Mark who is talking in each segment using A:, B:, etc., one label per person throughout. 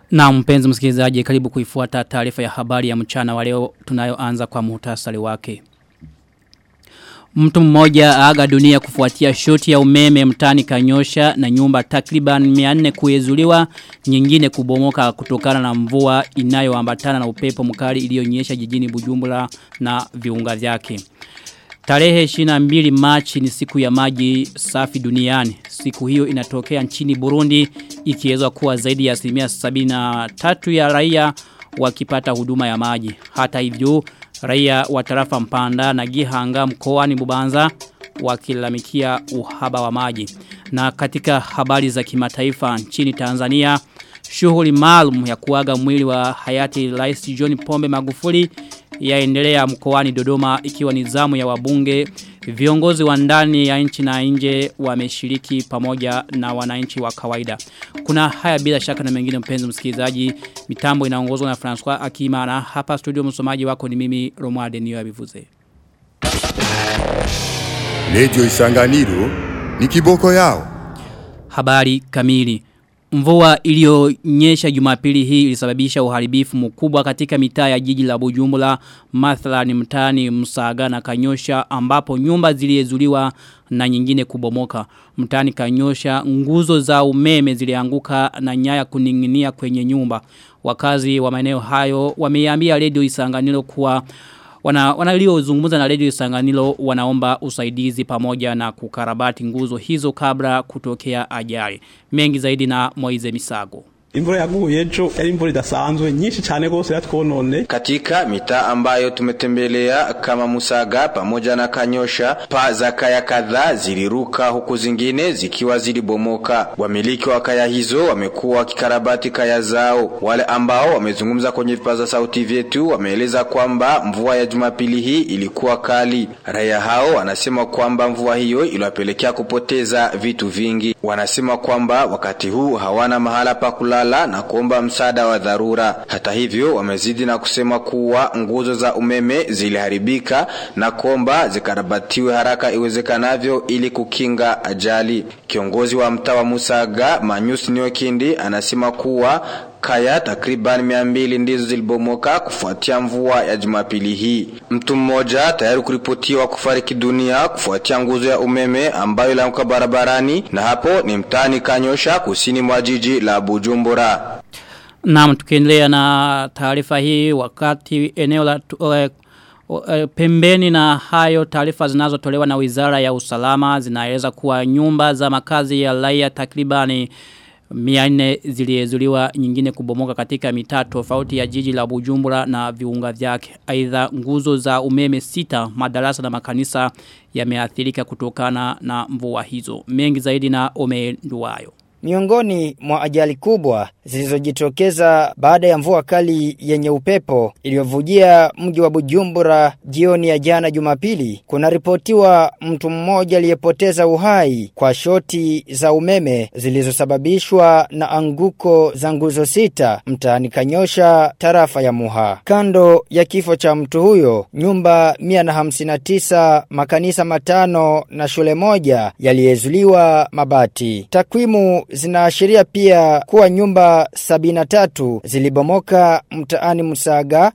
A: Na mpenzi msikilizaji karibu kuifuata taarifa ya habari ya mchana wa leo tunayoanza kwa muhtasari wake. Mtu mmoja aga dunia kufuatia shoti ya umeme mtani kanyosha na nyumba takriban 400 kuezuliwa nyingine kubomoka kutokana na mvua inayoambatana na upepo mkali iliyonyesha jijini Bujumbura na viunga vyake. Tarehe 22 Machi ni siku ya maji safi duniani. Siku hiyo inatokea nchini Burundi ikiweza kuwa zaidi ya asilimia 73 ya raia wakipata huduma ya maji. Hata hivyo raia wa tarafa Mpanda na Gihanga mkoani Bubanza wakilamikia uhaba wa maji. Na katika habari za kimataifa nchini Tanzania shughuli maalum ya kuaga mwili wa hayati Rais John Pombe Magufuli yaendelea mkoani Dodoma ikiwa ni zamu ya wabunge viongozi wa ndani ya nchi na nje wameshiriki pamoja na wananchi wa kawaida. Kuna haya bila shaka na mengine mpenzi msikilizaji. Mitambo inaongozwa na François Akimana. Hapa studio msomaji wako ni mimi Romualde Niyo Abivuze.
B: Radio Isanganiro ni kiboko yao.
A: Habari kamili. Mvua iliyonyesha Jumapili hii ilisababisha uharibifu mkubwa katika mitaa ya jiji la Bujumbura, mathalani mtaani Msaga na Kanyosha ambapo nyumba ziliezuliwa na nyingine kubomoka. Mtaani Kanyosha nguzo za umeme zilianguka na nyaya kuninginia kwenye nyumba. Wakazi wa maeneo hayo wameiambia Radio Isanganiro kuwa wana wanailiozungumza na Radio Isanganiro wanaomba usaidizi pamoja na kukarabati nguzo hizo kabla kutokea ajali. Mengi zaidi na Moize Misago.
C: Imvura yaguye ejo yari imvura idasanzwe nyinshi cyane gose yatwonone.
D: Katika mitaa ambayo tumetembelea kama Musaga pamoja na Kanyosha, paa za kaya kadhaa ziliruka huku zingine zikiwa zilibomoka. Wamiliki wa kaya hizo wamekuwa wakikarabati kaya zao. Wale ambao wamezungumza kwenye vipaza sauti vyetu wameeleza kwamba mvua ya Jumapili hii ilikuwa kali. Raia hao wanasema kwamba mvua hiyo iliwapelekea kupoteza vitu vingi. Wanasema kwamba wakati huu hawana mahala pa kulala kulala na kuomba msaada wa dharura. Hata hivyo, wamezidi na kusema kuwa nguzo za umeme ziliharibika na kuomba zikarabatiwe haraka iwezekanavyo ili kukinga ajali. Kiongozi wa mtaa wa Musaga, Manyus Niokindi, anasema kuwa kaya takriban mia mbili ndizo zilibomoka kufuatia mvua ya Jumapili hii. Mtu mmoja tayari kuripotiwa kufariki dunia kufuatia nguzo ya umeme ambayo ilianguka barabarani, na hapo ni mtaani Kanyosha, kusini mwa jiji la Bujumbura.
A: Naam, tukiendelea na taarifa hii wakati eneo la uh, uh, pembeni na hayo taarifa zinazotolewa na Wizara ya Usalama zinaeleza kuwa nyumba za makazi ya raia takribani Miane ziliezuliwa nyingine kubomoka katika mitaa tofauti ya jiji la Bujumbura na viunga vyake. Aidha nguzo za umeme sita, madarasa na makanisa yameathirika kutokana na mvua hizo. Mengi zaidi na omenduwayo.
E: Miongoni mwa ajali kubwa zilizojitokeza baada ya mvua kali yenye upepo iliyovujia mji wa Bujumbura jioni ya jana Jumapili, kunaripotiwa mtu mmoja aliyepoteza uhai kwa shoti za umeme zilizosababishwa na anguko za nguzo sita mtaani Kanyosha, tarafa ya Muha. Kando ya kifo cha mtu huyo, nyumba 159, makanisa matano na shule moja yaliezuliwa mabati. Takwimu zinaashiria pia kuwa nyumba 73 zilibomoka mtaani Musaga,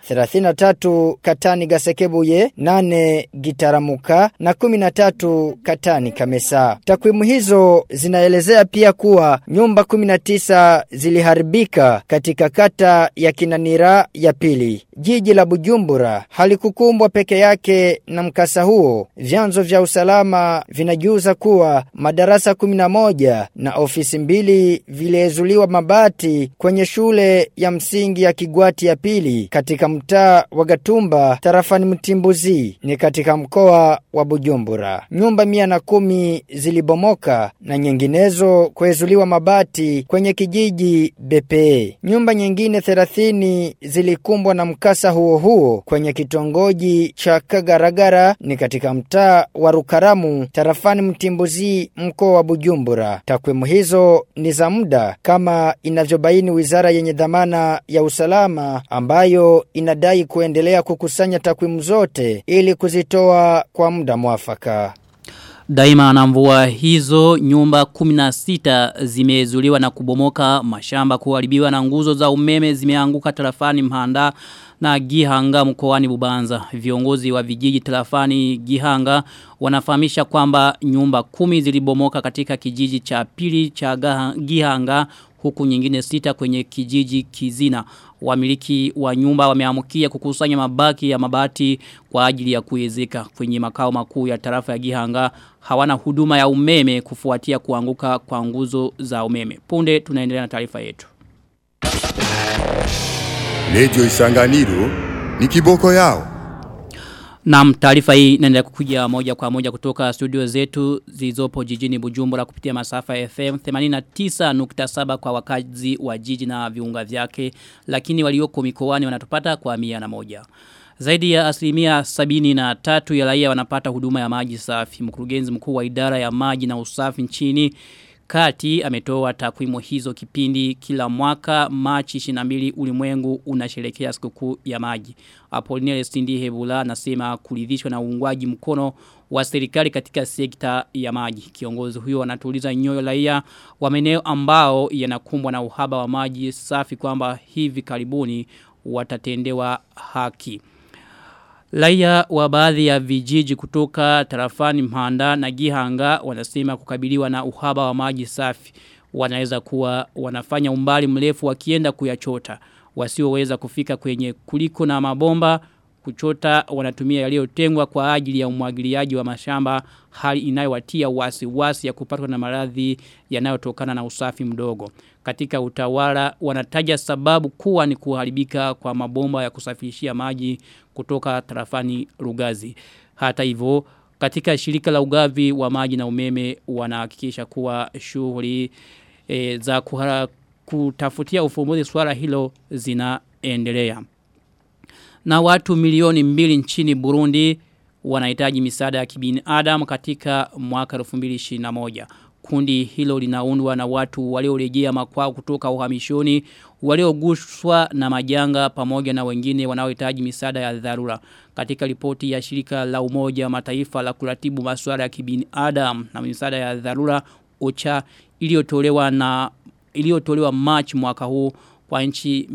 E: 33 Katani Gasekebuye, 8 Gitaramuka na 13 Katani Kamesa. Takwimu hizo zinaelezea pia kuwa nyumba 19 ziliharibika katika kata ya Kinanira ya pili. Jiji la Bujumbura halikukumbwa peke yake na mkasa huo. Vyanzo vya usalama vinajuza kuwa madarasa 11 na ofisi mbili viliezuliwa mabati kwenye shule ya msingi ya Kigwati ya pili katika mtaa wa Gatumba tarafani Mtimbuzi ni katika mkoa wa Bujumbura. Nyumba mia na kumi zilibomoka na nyinginezo kuezuliwa mabati kwenye kijiji Bepe. Nyumba nyingine 30 zilikumbwa na mkasa huo huo kwenye kitongoji cha Kagaragara ni katika mtaa wa Rukaramu tarafani Mtimbuzi mkoa wa Bujumbura. Takwimu hizo ni za muda kama inavyobaini wizara yenye dhamana ya usalama ambayo inadai kuendelea kukusanya takwimu zote ili kuzitoa kwa muda mwafaka.
A: Daima na mvua hizo nyumba 16 zimezuliwa na kubomoka mashamba kuharibiwa na nguzo za umeme zimeanguka tarafani Mhanda na Gihanga mkoani Bubanza. Viongozi wa vijiji tarafani Gihanga wanafahamisha kwamba nyumba kumi zilibomoka katika kijiji cha pili cha Gihanga huku nyingine sita kwenye kijiji Kizina. Wamiliki wa nyumba wameamukia kukusanya mabaki ya mabati kwa ajili ya kuezeka kwenye makao makuu ya tarafa ya Gihanga hawana huduma ya umeme kufuatia kuanguka kwa nguzo za umeme. Punde tunaendelea na taarifa yetu.
B: Radio Isanganiro ni kiboko yao.
A: Na taarifa hii inaendelea kukuja moja kwa moja kutoka studio zetu zilizopo jijini Bujumbura kupitia masafa ya FM 89.7 kwa wakazi wa jiji na viunga vyake lakini walioko mikoani wanatupata kwa mia na moja. Zaidi ya asilimia sabini na tatu ya raia wanapata huduma ya maji safi. Mkurugenzi mkuu wa idara ya maji na usafi nchini Kati ametoa takwimu hizo kipindi kila mwaka Machi 22 ulimwengu unasherehekea sikukuu ya maji. Apolinere Stindi Hebula anasema kuridhishwa na uungwaji mkono wa serikali katika sekta ya maji. Kiongozi huyo anatuliza nyoyo raia wa maeneo ambao yanakumbwa na uhaba wa maji safi kwamba hivi karibuni watatendewa haki. Laia wa baadhi ya vijiji kutoka tarafani Mhanda na Gihanga wanasema kukabiliwa na uhaba wa maji safi. Wanaweza kuwa wanafanya umbali mrefu wakienda kuyachota. Wasioweza kufika kwenye kuliko na mabomba kuchota wanatumia yaliyotengwa kwa ajili ya umwagiliaji wa mashamba hali inayowatia wasi wasi ya kupatwa na maradhi yanayotokana na usafi mdogo. Katika utawala wanataja sababu kuwa ni kuharibika kwa mabomba ya kusafirishia maji kutoka tarafani Rugazi. Hata hivyo katika shirika la ugavi wa maji na umeme wanahakikisha kuwa shughuli e, za kuhara, kutafutia ufumbuzi swala hilo zinaendelea. Na watu milioni mbili nchini Burundi wanahitaji misaada ya kibinadamu katika mwaka 2021. Kundi hilo linaundwa na watu waliorejea makwao kutoka uhamishoni, waliogushwa na majanga pamoja na wengine wanaohitaji misaada ya dharura. Katika ripoti ya shirika la Umoja wa Mataifa la kuratibu masuala ya kibinadamu na misaada ya dharura OCHA iliyotolewa na iliyotolewa March mwaka huu kwa nchi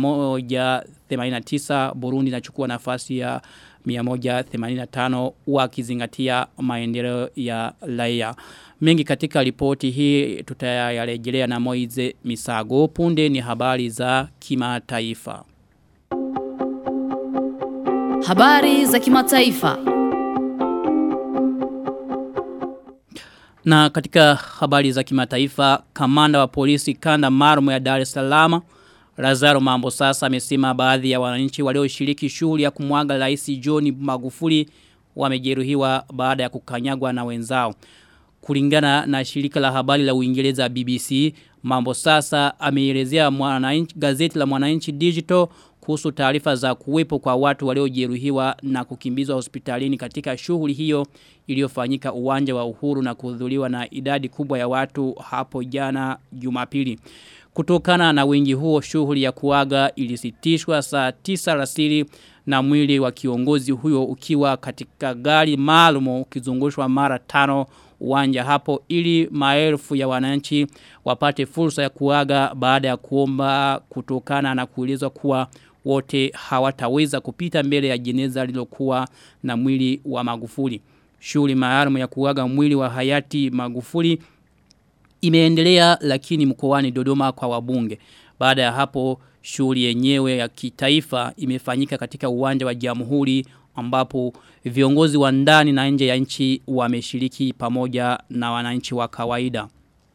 A: 189 Burundi inachukua nafasi ya 185 wakizingatia maendeleo ya raia. Mengi katika ripoti hii tutayarejelea na Moize Misago. Punde ni habari za kimataifa.
F: Habari za kimataifa.
A: Na katika habari za kimataifa, kamanda wa polisi kanda maalum ya Dar es Salaam Lazaro Mambo sasa amesema baadhi ya wananchi walioshiriki shughuli ya kumwaga Rais John Magufuli wamejeruhiwa baada ya kukanyagwa na wenzao. Kulingana na shirika la habari la Uingereza BBC, Mambo sasa ameelezea mwananchi gazeti la Mwananchi Digital kuhusu taarifa za kuwepo kwa watu waliojeruhiwa na kukimbizwa hospitalini katika shughuli hiyo iliyofanyika uwanja wa Uhuru na kuhudhuriwa na idadi kubwa ya watu hapo jana Jumapili. Kutokana na wingi huo shughuli ya kuaga ilisitishwa saa tisa rasili na mwili wa kiongozi huyo ukiwa katika gari maalum ukizungushwa mara tano uwanja hapo ili maelfu ya wananchi wapate fursa ya kuaga baada ya kuomba kutokana na kuelezwa kuwa wote hawataweza kupita mbele ya jeneza lilokuwa na mwili wa Magufuli. Shughuli maalum ya kuaga mwili wa hayati Magufuli imeendelea lakini mkoani Dodoma kwa wabunge. Baada ya hapo shughuli yenyewe ya kitaifa imefanyika katika uwanja wa Jamhuri ambapo viongozi wa ndani na nje ya nchi wameshiriki pamoja na wananchi wa kawaida.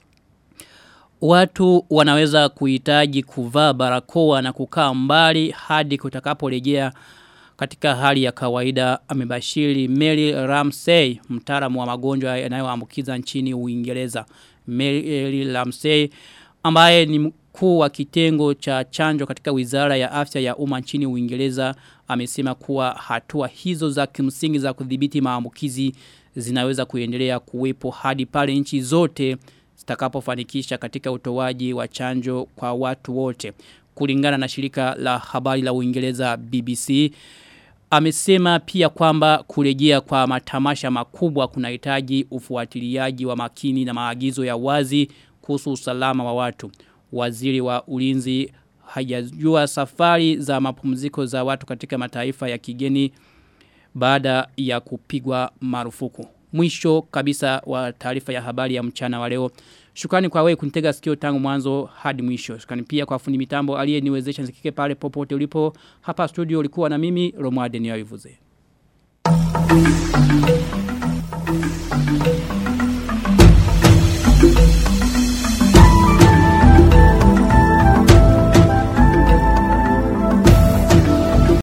A: Watu wanaweza kuhitaji kuvaa barakoa na kukaa mbali hadi kutakaporejea katika hali ya kawaida amebashiri Mary Ramsey mtaalamu wa magonjwa yanayoambukiza nchini Uingereza. Mary Ramsey ambaye ni mkuu wa kitengo cha chanjo katika Wizara ya Afya ya Umma nchini Uingereza amesema kuwa hatua hizo za kimsingi za kudhibiti maambukizi zinaweza kuendelea kuwepo hadi pale nchi zote zitakapofanikisha katika utoaji wa chanjo kwa watu wote. Kulingana na shirika la habari la Uingereza BBC Amesema pia kwamba kurejea kwa matamasha makubwa kunahitaji ufuatiliaji wa makini na maagizo ya wazi kuhusu usalama wa watu. Waziri wa ulinzi hajajua safari za mapumziko za watu katika mataifa ya kigeni baada ya kupigwa marufuku. Mwisho kabisa wa taarifa ya habari ya mchana wa leo. Shukrani kwa wewe kunitega sikio tangu mwanzo hadi mwisho. Shukrani pia kwa fundi mitambo aliyeniwezesha nisikike pale popote ulipo. Hapa studio ulikuwa na mimi Romuald Niyoivuze. Thank you.